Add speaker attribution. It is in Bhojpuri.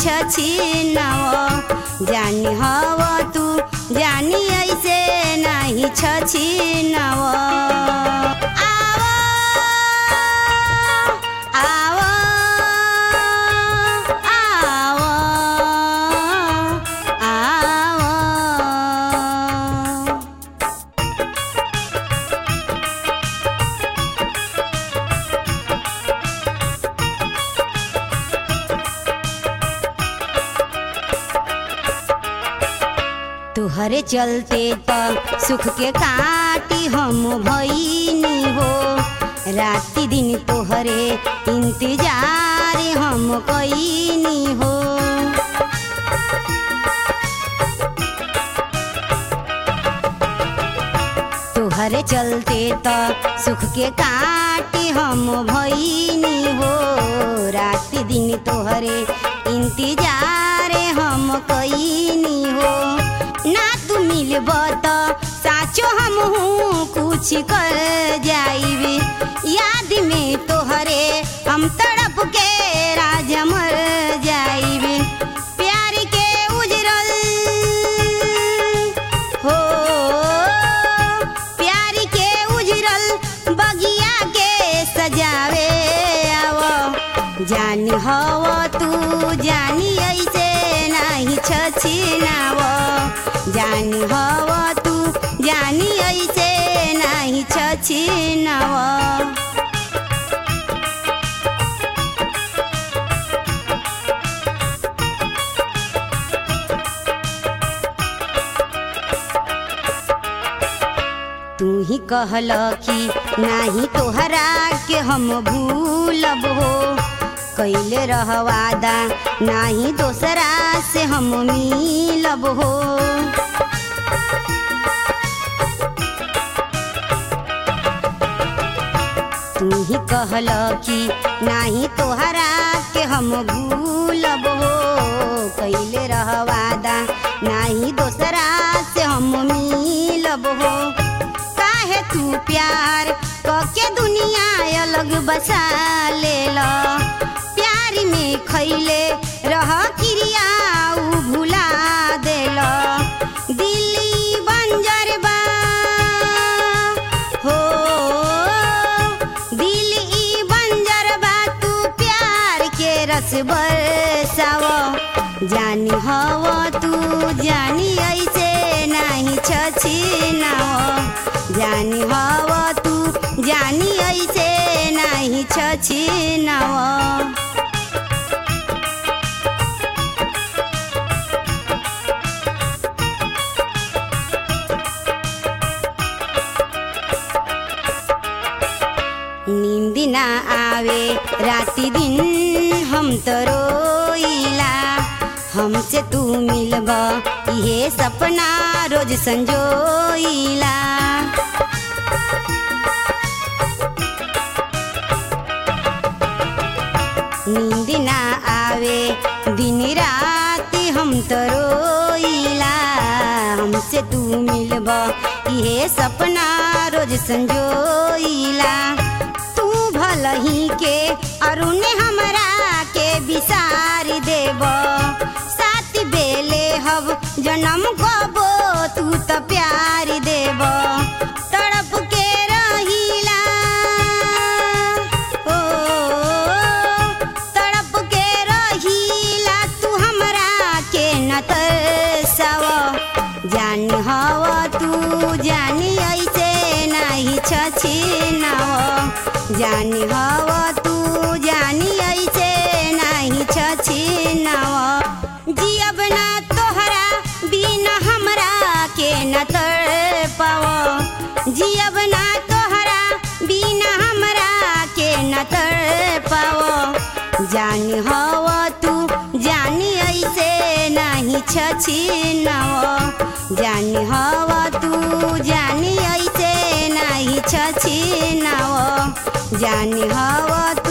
Speaker 1: छछिनव जानी हव तू जानी ऐसे नाही छछिनव आवो आवो आवो आवो तुहरे चलते त सुख के काटी हम भईनी हो राति दिन तोहरे इंतजार हम कईनी हो तुहरे चलते त सुख के काटी हम भईनी हो राति दिन तोहरे इंतजार हम कईनी हो ना तू मिलब त साचो हम कुछ कर जाइबे याद में तोहरे हम तड़प के राजा मर जाइबे प्यार के उजरल हो प्यार के उजरल बगिया के सजावे आव जानी हव तू जानी ऐसे नाही छछिनाव जानी हव तू जानी ऐसे नाही छछिनाव तू ही कहल कि नाही तोहरा के हम भूलब हो कैले रह वादा नाही दोसरा से हम मिलब हो तू ही कहल कि नाही तोहरा के हम भूलब हो कैले रह वादा नाही दोसरा से हम मिलब हो काहे तू प्यार कके दुनिया अलग बसा लेल प्यार में खैले रह क्रिया उ भुला देल दिल्ली बंजर बा हो दिल ई बंजर बा तू प्यार के रस बरसाव जानी हव तू जानी ऐसे नाही छछिनाव जानी हव तू जानी ऐसे नाही छछिनाव नींद ना आवे राति दिन हम तो रोइला हमसे तू मिलब इहे सपना रोज संजोइला नींद ना आवे दिन राति हम तो रोइला हमसे तू मिलब इहे सपना रोज संजोइला तू भलही के अरुण हमरा के विसार देब साथ बेले हब जन्म गबो तू त प्यार देब तड़प के रहिला ओ तड़प के रहिला तू हमरा के न तरसाव जान हव तू जानी ऐसे नाही छछिनाव जानी हव तू जानी ऐसे नाही छछिनाव जियब ना तोहरा बिना हमरा के न तर पाव जियब ना तोहरा बिना हमरा के न तर पाव जानी हव तू जानी ऐसे नाही छछिनाव जानी हव तू जानी ऐसे नाही छछिनाव जानी हव